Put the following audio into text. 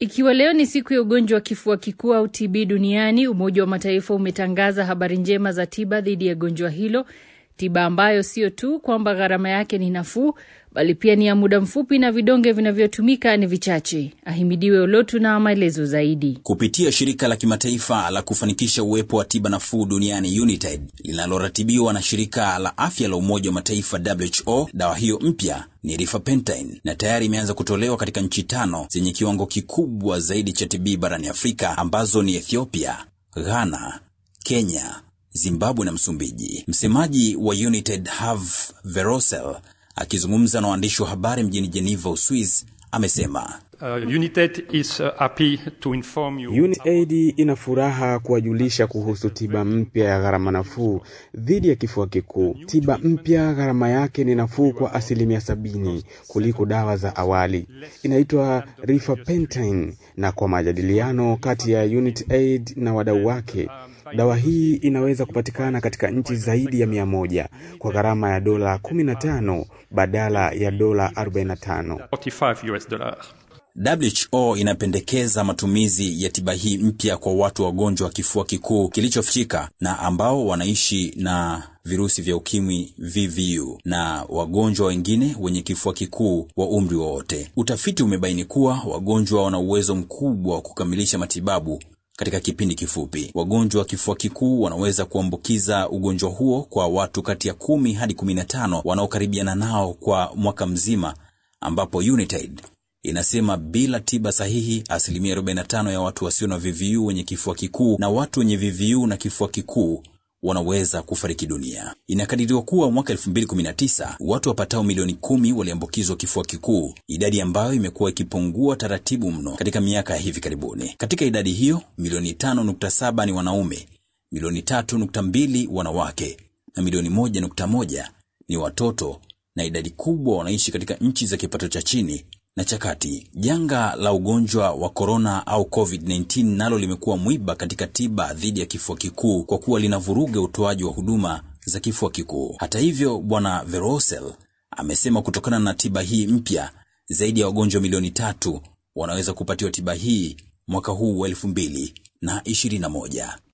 Ikiwa leo ni siku ya ugonjwa wa kifua kikuu au TB duniani, Umoja wa Mataifa umetangaza habari njema za tiba dhidi ya gonjwa hilo, tiba ambayo sio tu kwamba gharama yake ni nafuu, bali pia ni ya muda mfupi na vidonge vinavyotumika ni vichache. Ahimidiwe Olotu na maelezo zaidi. Kupitia shirika la kimataifa la kufanikisha uwepo wa tiba nafuu duniani UNITAID linaloratibiwa na shirika la afya la Umoja wa Mataifa WHO, dawa hiyo mpya ni rifapentine na tayari imeanza kutolewa katika nchi tano zenye kiwango kikubwa zaidi cha TB barani Afrika ambazo ni Ethiopia, Ghana, Kenya, Zimbabwe na Msumbiji. Msemaji wa UNITAID Have Verosel akizungumza na waandishi wa habari mjini Geneva, Uswiz, amesema Uh, UNITAID is uh, happy to inform you. UNAID ina furaha kuwajulisha kuhusu tiba mpya ya gharama nafuu dhidi ya kifua kikuu. Tiba mpya gharama yake ni nafuu kwa asilimia sabini kuliko dawa za awali. Inaitwa rifapentine, na kwa majadiliano kati ya UNITAID na wadau wake dawa hii inaweza kupatikana katika nchi zaidi ya mia moja kwa gharama ya dola 15 badala ya dola 45. 45 US dollars. WHO inapendekeza matumizi ya tiba hii mpya kwa watu wagonjwa wa kifua kikuu kilichofichika na ambao wanaishi na virusi vya ukimwi VVU na wagonjwa wengine wenye kifua kikuu wa umri wowote. Utafiti umebaini kuwa wagonjwa wana uwezo mkubwa wa kukamilisha matibabu katika kipindi kifupi. Wagonjwa wa kifua kikuu wanaweza kuambukiza ugonjwa huo kwa watu kati ya kumi hadi kumi na tano wanaokaribiana nao kwa mwaka mzima, ambapo UNITAID inasema bila tiba sahihi, asilimia 45 ya watu wasio na VVU wenye kifua kikuu na watu wenye VVU na kifua kikuu wanaweza kufariki dunia. Inakadiriwa kuwa mwaka 2019 watu wapatao milioni kumi waliambukizwa kifua kikuu, idadi ambayo imekuwa ikipungua taratibu mno katika miaka ya hivi karibuni. Katika idadi hiyo, milioni 5.7 ni wanaume, milioni 3.2 wanawake na milioni 1.1 ni watoto, na idadi kubwa wanaishi katika nchi za kipato cha chini na cha kati. Janga la ugonjwa wa korona au COVID-19 nalo limekuwa mwiba katika tiba dhidi ya kifua kikuu kwa kuwa linavuruga utoaji wa huduma za kifua kikuu. Hata hivyo, Bwana Verosel amesema kutokana na tiba hii mpya, zaidi ya wagonjwa milioni tatu wanaweza kupatiwa tiba hii mwaka huu wa elfu mbili na ishirini na moja.